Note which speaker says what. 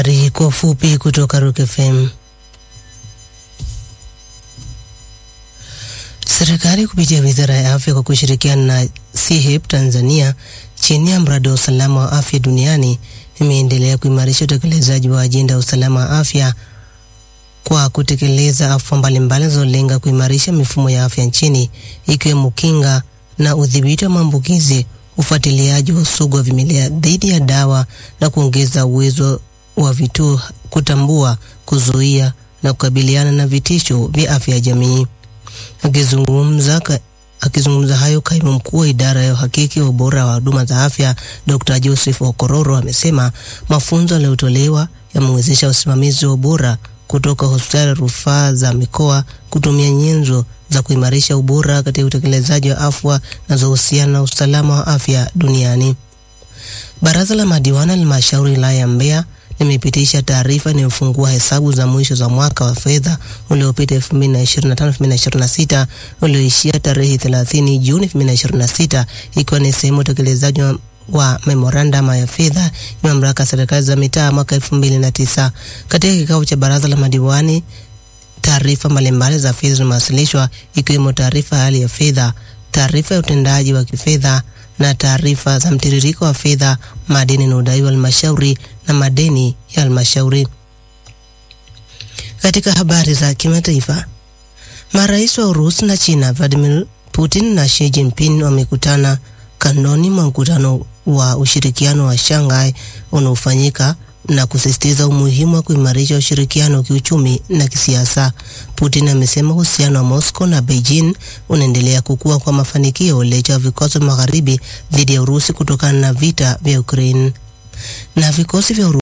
Speaker 1: Habari kwa ufupi kutoka Rock FM. Serikali kupitia Wizara ya Afya kwa kushirikiana na CHIP Tanzania chini ya mradi wa usalama wa afya duniani imeendelea kuimarisha utekelezaji wa ajenda ya usalama wa afya kwa kutekeleza afua mbalimbali zinazolenga kuimarisha mifumo ya afya nchini ikiwemo kinga na udhibiti wa maambukizi, ufuatiliaji wa usugu wa vimelea dhidi ya dawa na kuongeza uwezo wa vituo kutambua, kuzuia na kukabiliana na vitisho vya afya ya jamii. Akizungumza ka, akizungumza hayo, kaimu mkuu wa idara ya uhakiki wa ubora wa huduma za afya Dr. Joseph Okororo amesema mafunzo yaliyotolewa yamewezesha usimamizi wa ubora kutoka hospitali ya rufaa za mikoa kutumia nyenzo za kuimarisha ubora katika utekelezaji wa afwa zinazohusiana na usalama wa afya duniani. Baraza la madiwani halmashauri wilaya ya Mbeya limepitisha taarifa inayofungua hesabu za mwisho za mwaka wa fedha uliopita 2025-2026 ulioishia tarehe 30 Juni 2026 ikiwa ni sehemu ya utekelezaji wa wa memorandum ya fedha ya mamlaka ya serikali za mitaa mwaka 2009. Katika kikao cha baraza la madiwani, taarifa mbalimbali za fedha zimewasilishwa ikiwemo taarifa ya hali ya fedha, taarifa ya utendaji wa kifedha na taarifa za mtiririko wa fedha, madeni na udai wa halmashauri na madeni ya halmashauri. Katika habari za kimataifa, marais wa Urusi na China Vladimir Putin na Xi Jinping wamekutana kanoni mwa mkutano wa ushirikiano wa Shanghai unaofanyika na kusisitiza umuhimu wa kuimarisha ushirikiano wa kiuchumi na kisiasa. Putin amesema uhusiano wa Moscow na Beijing unaendelea kukua kwa mafanikio licha ya vikwazo magharibi dhidi ya Urusi kutokana na vita vya Ukraine. Na vikosi vya Urusi